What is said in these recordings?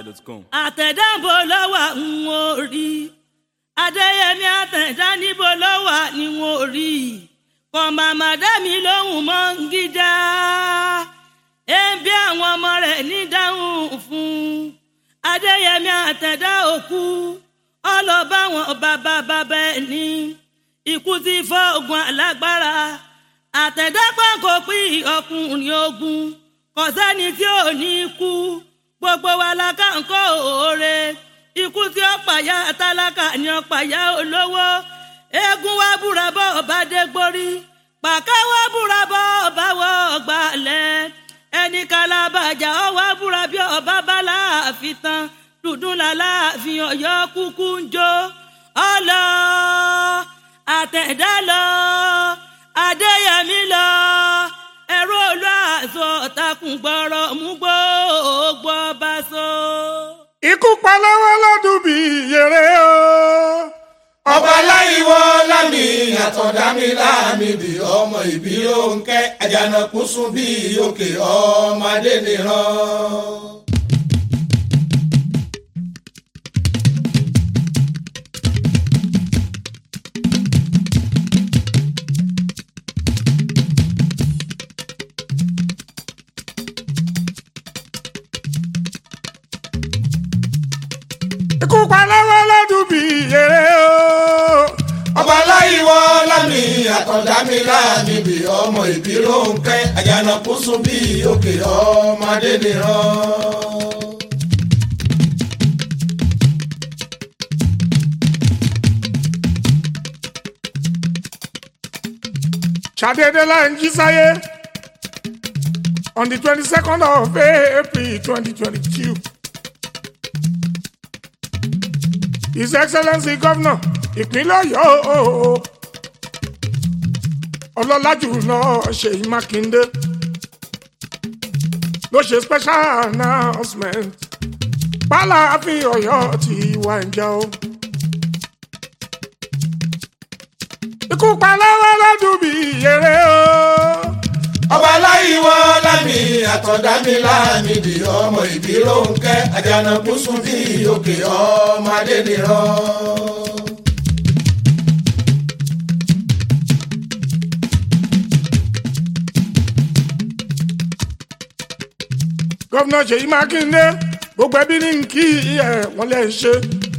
nigerhighlife.com. àtẹ̀dáǹbò lọ́wọ́ ń wò rí adéyẹmí àtẹ̀dá níbo lọ́wọ́ ni wò rí kò màmá dẹ́mi lóhùn mọ́ ń gíjà ebi àwọn ọmọ rẹ̀ ní dáhùn fún adéyẹmí àtẹ̀dá òkú ọlọ́ba wọn bàbá bàbá ẹ̀ ní ikú ti fọ́ ogun alágbára àtẹ̀dá pàǹkó pín ọkùnrin ogun kò sẹ́ni tí ò ní kú gbogbo wa la ká ń kó òore ikú tí ó pàyà tálákà ni ó pàyà olówó eégún wa búra bọ́ ọba dégbórí pàká wa búra bọ́ ọba wọ ọgbà lẹ̀ ẹni kalabajà ọ wa búra bí ọba bá láàfin tán dùdún làláàfin ọ̀yọ́ kúkú ń jó ọlọ àtẹ̀dá lọ adéyẹmí lọ ẹ̀rọ olóàzọ takùn gbọ́rọ̀ mú gbogbo ọba so. ikú pa lọ́wọ́ lọ́dún bí yèrè o. ọba láìwọ lámì àtọ̀dámi láàmìdì ọmọ ìbí òǹkẹ́ àjànàkú sùn bí òkè ọmọdé nìran. ikú pa lọ́wọ́ lọ́dún bí yèrè o. ọba láìwọ lámì àtọ̀dámi láàmìdì ọmọ ìbí òǹkẹ́ àjànàkú sùn bí òkè ọmọdé nìran. ṣàdédé là ń jí sáyé on the twenty second of april twenty twenty two. his excellency governor ìpínlẹ̀ ọ̀yọ́ ọlọ́lá jùlọ ṣèyí mákindé ló ṣe special announcement pálàfin ọ̀yọ́ ti wà ń jẹ́ o. ikú pa lọ́wọ́ lọ́dún bí yèrè o. ọba láìwọ lámì àtọ̀dámi láàmìdì ọmọ ìbí òǹkẹ́ àjànàkú sùn bí òkè ọmọdé nìran. gọ́vnà ṣèyí mákindé gbogbo ẹbí ní kí ẹ wọ́n lè ṣe.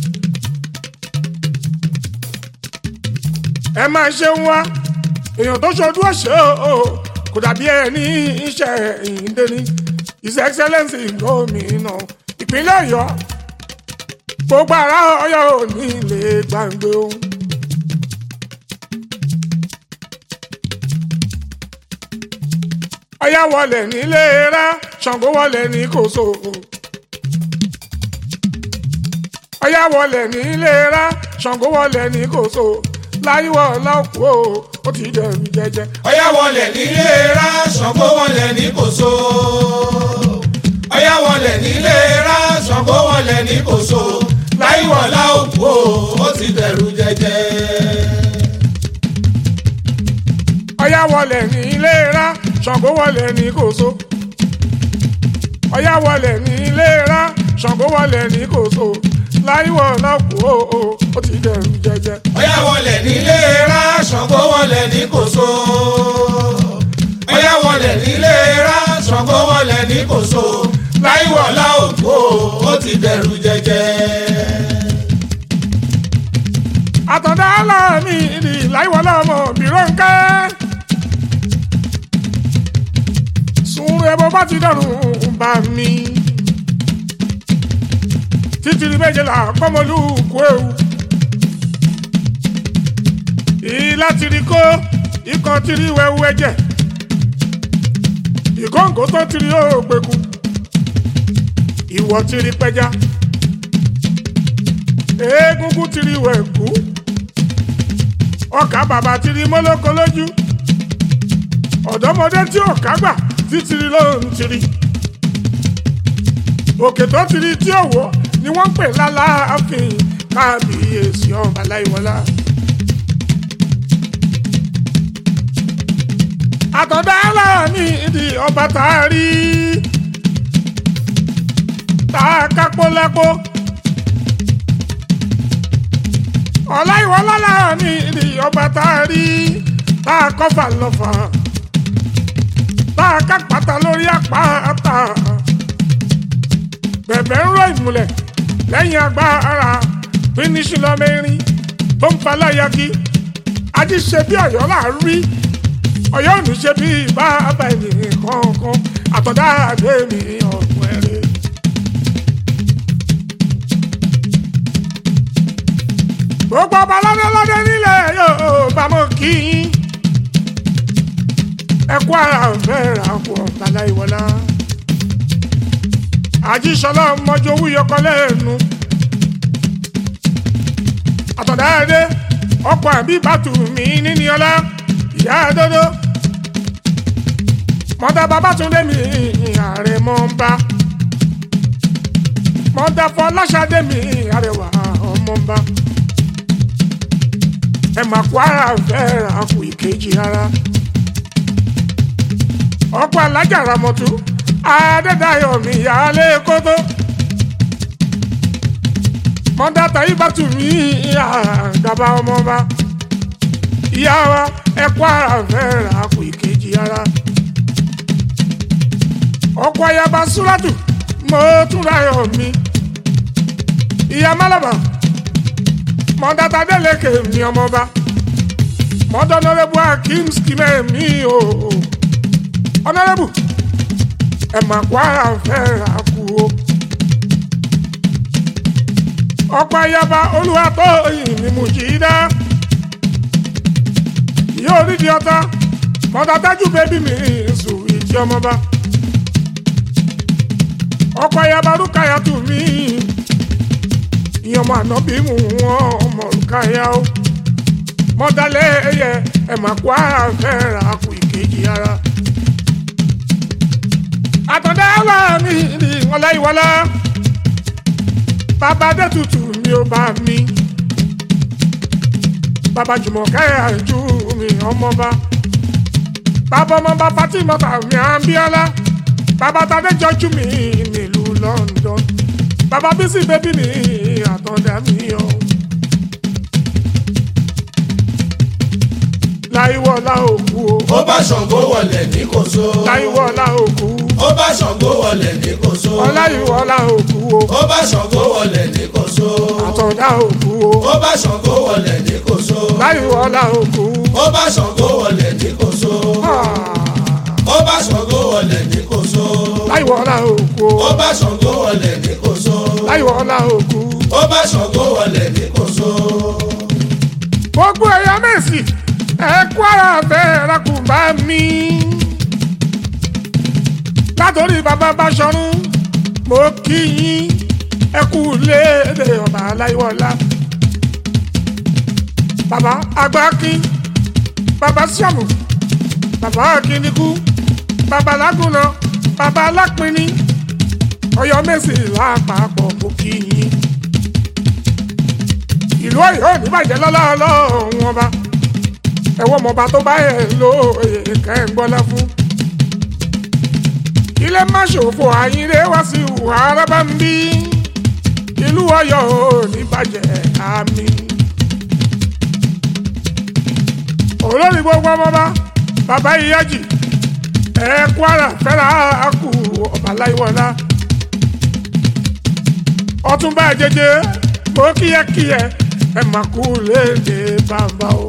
ẹ máa ṣe ń wá èèyàn tó ṣojú ọ̀ṣẹ́ o kò dàbí ẹ ní iṣẹ́ ìyíndé ní his excellence gómìnà ìpínlẹ̀ ọ̀yọ́ gbogbo ará ọ̀yọ́ ò ní lè gbàgbé ohun. ọ̀yá wọlé nílé rá ṣàngó wọlé ní kòso. ọ̀yá wọlé nílé rá ṣàngó wọlé ní kòso. láyíwọ̀ lọ́kùú ó ti dẹ̀rù jẹjẹ. ọ̀yá wọlé nílé rá ṣàngó wọlé ní kòso. ọ̀yá wọlé nílé rá ṣàngó wọlé ní kòso. láìwọ̀lá òkú ó ti dẹ̀rù jẹjẹ. ọ̀yá wọlé nílé rá ṣàngó wọlé ní kòso. ọ̀yá wọlé nílé rá ṣàngó wọlé ní kòso. láyíwọ̀ lọ́kùú ó ti dẹ̀rù jẹjẹ. ọ̀yá wọlé nílé rá ṣàngó wọlé ní kòso. ọ̀yá wọlé nílé rá ṣàngó wọlé ní kòso. láìwọ̀lá òkú ó ti dẹ̀rù jẹjẹ. àtọ̀dá aláàmì ìdí láìwọ̀ lọ́mọ bìrọ̀ǹkẹ́. sùn ẹbọ bá ti dọ̀rùn bá mi. títìrì méjìlá pọ́mọlú kú ewu. ìlà tìrì kó ikọ̀ tìrì wẹ̀wù ẹ̀jẹ̀. ìkóǹkó tó tìrì ó gbẹ̀kú. ìwọ̀ tìrì pẹja. egungun tìrì wẹ̀kú. ọkà bàbà tìrì mọ́lọ́kọ lójú. ọ̀dọ́mọdé tí ò kágbà títìrì ló ń tìrì. òkè tó tìrì tí ò wọ́ ni wọ́n ń pè lálàáfin kábíyèsí ọba láìwọlá. àtọ̀dá aláàmì ìdí ọba tá a rí. tá a kápó lápó. ọláìwọlá lára ní ìdí ọba tá a rí tá a kọfà lọfà tá a ká pátá lórí àpáta bẹ̀bẹ̀ ń rọ ìmùlẹ̀ lẹ́yìn agbára fínísì lọ́mẹ́rin tó ń fa láyàkí ají ṣe bí ọ̀yọ́ là ń rí ọ̀yọ́ ò ní ṣe bí bàbá ènìyàn kankan àtọ̀dá àdé mi ọ̀gbọ̀n ẹ̀rẹ́. gbogbo ọba lọ́dẹ́lọ́dẹ́ nílẹ̀ Yorùbá mọ̀ kí yín ẹ kú ara ọ̀fẹ́ ra kú ọ̀tàlá ìwọlá àjíṣọlá mọjú owó yọkọ lẹ́nu àtọ̀dá ẹdẹ ọkọ̀ àbí bàtù mi níní ọlá ìyá dodo mọ́tà babátúndé mi ààrẹ mọ́ ń bá mọ́tà fọláṣadé mi àrẹwà ọmọ ń bá ẹ máa kó ara fẹ́ ra kù ìkejì ara ọkọ̀ alájà ramọ̀tú adédáyọ̀ mi yálé kótó mọ́dátà yìí bá tù mí àgàbà ọmọba ìyá wa ẹ kó ara fẹ́ ra kù ìkejì ara ọkọ̀ ayaba súrátù mo tún ráyọ̀ mi ìyá málàbà mọ́dátà délẹ̀kẹ̀ mi ọmọba mọ́dọ́nọ́rẹ́bù akim skimẹ̀ mi o ọ̀nọ́rẹ́bù ẹ mà kó ara fẹ́ ra kú o. ọ̀pọ̀ ayaba olúwa tó yìn ní Mùjídá yóò rí di ọta mọ́tàtájú bẹ́bí mi sùn ìtì ọmọba. ọ̀pọ̀ ayaba rúkàyà tù mí ìyọmọ ànábì mú wọn ọmọ rúkàyà o. mọ́tàlẹ́ ẹ̀yẹ ẹ mà kó ara fẹ́ ra kú ìkejì ara àtọ̀dá wà mí ní ìwọlá ìwọlá bàbá dẹ́tutù mi ò bá mi bàbá jùmọ̀kẹ́ àìjú mi ọmọba bàbá ọmọba fatimata mi àbíọ́lá bàbá tadéjọ́jú mi nílùú London bàbá bísí bébí mi àtọ̀dá mi o. láìwọlá òkú o. ó bá Ṣàngó wọlé ní Kòso. láìwọlá òkú. ó bá Ṣàngó wọlé ní Kòso. ọláyíwọlá òkú o. ó bá Ṣàngó wọlé ní Kòso. àtọ̀dá òkú o. ó bá Ṣàngó wọlé ní Kòso. láìwọlá òkú. ó bá Ṣàngó wọlé ní Kòso. ó bá Ṣàngó wọlé ní Kòso. láìwọlá òkú o. ó bá Ṣàngó wọlé ní Kòso. láìwọlá òkú. ó bá Ṣàngó wọlé ní Kòso. gbogbo ẹ̀yà mẹ́sì ẹ kú ara bẹ́ẹ̀ rakùn bá mi. látòrí bàbá Báṣọ̀run mo kí yín ẹ kú léde ọba aláìwọlá. bàbá agbákin bàbá síàmù bàbá akínikú bàbá lágùnà bàbá alápinni Ọ̀yọ́ mẹ́sì lápapọ̀ mo kí yín ìlú Ọ̀yọ́ ò ní bàjẹ́ lọ́lá Ọlọ́run ọba ẹwọ ọmọọba tó bá yẹ ló èèkà ẹ ń gbọ́lá fún. ilé má ṣòfò àyínlé wá sí ìhùwà arábá ń bí ìlú Ọ̀yọ́ ò ní bàjẹ́ àmì. olórí gbogbo ọmọọba bàbá ìyájì ẹ Kwara fẹ́ra àkù ọba láìwọlá ọtúnba jẹjẹ mo kíyẹkíyẹ ẹ má kú léde bàbá o.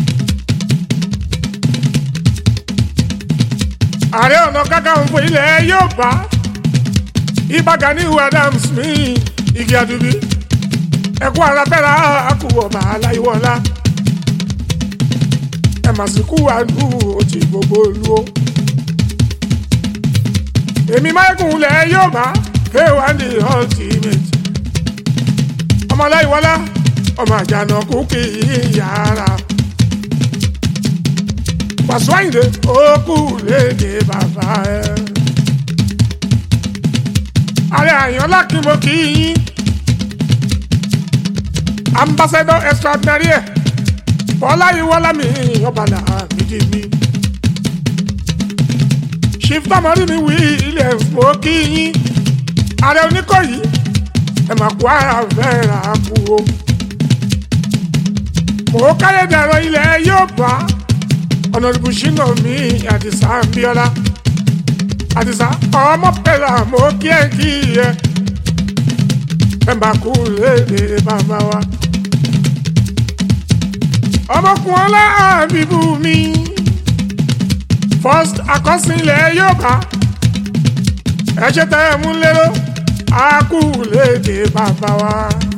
ààrẹ ọ̀nà kakanfò ilẹ̀ Yorùbá Ìbà Gani Adams ní igi àdùbí ẹ̀kú ara fẹ́ra àkùwọ̀ ọba aláìwọlá ẹ̀ mà sì kú àdú òtí gbogbo ìlú o. èmi máyégún ilẹ̀ Yorùbá kéwàá ní ultimate ọmọ aláìwọlá ọmọ àjànàkú kì í yára. Wàsíù Àyìndé òkú léde bàbá ẹ. Ààrẹ Àyànlá kí mo kí yín. Ambassador extraordinary ẹ̀ Bọ́lá Ìwọ́lá mi ọ̀bàlà méjì mi. Chief Tamari mi Williams mo kí yín. ààrẹ oníkọ̀yí ẹ mà kó ara fẹ́ ra kú o. mò ń káyé dàrọ ilẹ̀ yóò bá ọ̀nà ìbùsínà mi àdìsá bíọ́lá àdìsá ọmọ pẹ̀lá mo kí ẹ kí ẹ ẹ mà kú léde bàbá wa. ọmọkùnrin ọlá àbíbú mi first àkọsílẹ̀ yóò bá ẹ ṣe tẹ́ ẹ mú lérò á kú léde bàbá wa.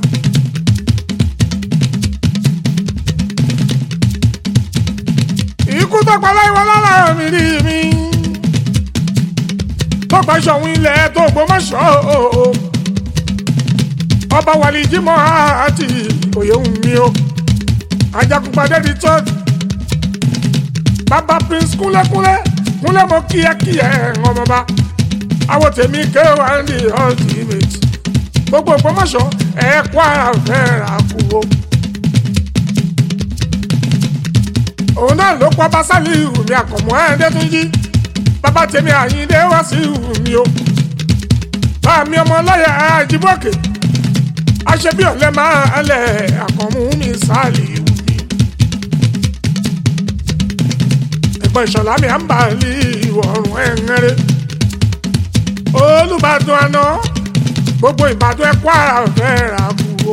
ikú tó pa láìwọ lára mi rí mi tó pa ṣọ̀hún ilẹ̀ tó gbọmọṣọ́ ọba wàlí jímọ̀ àti òye ń mi o ajagunpadé di church bàbá prince kúnlẹ́kúnlẹ́ kúnlẹ́ mo kíákíá ọmọba àwọn tèmi kéwàá ní ultimate gbogbo gbọmọṣọ́ ẹ̀ kó ara fẹ́ ra kú o. òun náà ló pọ́ basálì ìhùmí àkànmọ́ ẹ̀ẹ́dẹ́túnjì bàbá tèmi àyíndé wá sí ìhùmí o bá mi ọmọ lọ́yà àjíbọ̀kè aṣebí ọ̀lẹ́ máa lẹ̀ àkànmú mi sáàlì ìhùmí. ẹ̀gbọ́n ìṣọ̀lá mi à ń bà lí ìwọ̀rùn ẹ̀ńẹ́rẹ́ olùbàdàn àná gbogbo ìbàdàn ẹ̀kọ́ ara fẹ́ ra kú o.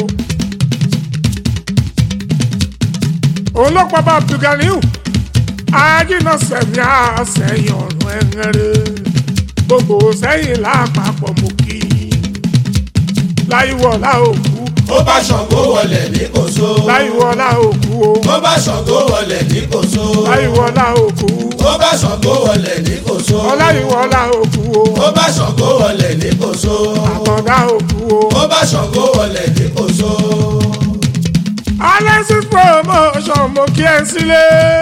òun ló pa bá abdulganiu ajínà sẹ̀mí àsẹ̀yìn ọ̀run ẹ̀rẹ́ gbogbo sẹ́yìn lápapọ̀ mú kí láìwọ̀lá òkú ó bá ṣàngó wọlé ní kòsó. láìwọ̀lá òkú o ó bá ṣàngó wọlé ní kòsó. láìwọ̀lá òkú ó bá ṣàngó wọlé ní kòsó. ọláìwọ̀lá òkú o ó bá ṣàngó wọlé ní kòsó. àtọ̀dá òkú o ó bá ṣàngó wọlé ní kòsó. alexis promotion mo kí ẹ sílé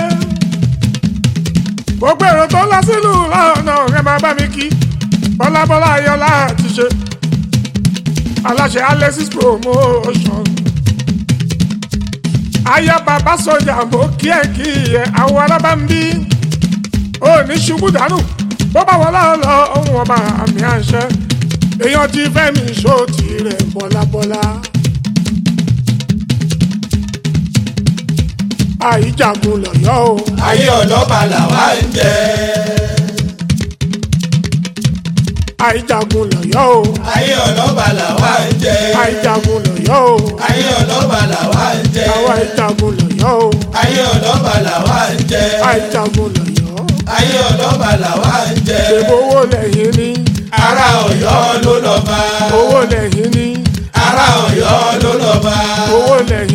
gbogbo èrò tó ń lọ sílùú lọ́nà ẹ máa bá mi kí bọ́lábọ́lá ayọ́lá ti ṣe aláṣẹ alexis promotion aya bàbá sọjà mo kí ẹ kí ẹ àwọn alábàmbí ó ní ṣubú dànù bó bá wọlé lọ ohun ọba àmì àṣẹ èèyàn ti fẹ́ mi ṣó tirẹ̀ bọ́lábọ́lá. àìjagun lọ̀yọ́ o. ayé ọlọ́ba làwa ń jẹ. àìjagun lọ̀yọ́ o. ayé ọlọ́ba làwa ń jẹ. àìjagun lọ̀yọ́ o. ayé ọlọ́ba làwa ń jẹ. àwa àìjagun lọ̀yọ́ o. ayé ọlọ́ba làwa ń jẹ. àìjagun lọ̀yọ́. ayé ọlọ́ba làwa ń jẹ. ṣèbó owó lẹ́yìn ní. ará ọ̀yọ́ ló lọ́ba. owó lẹ́yìn ní. ará ọ̀yọ́ ló lọ́ba. owó lẹ́yìn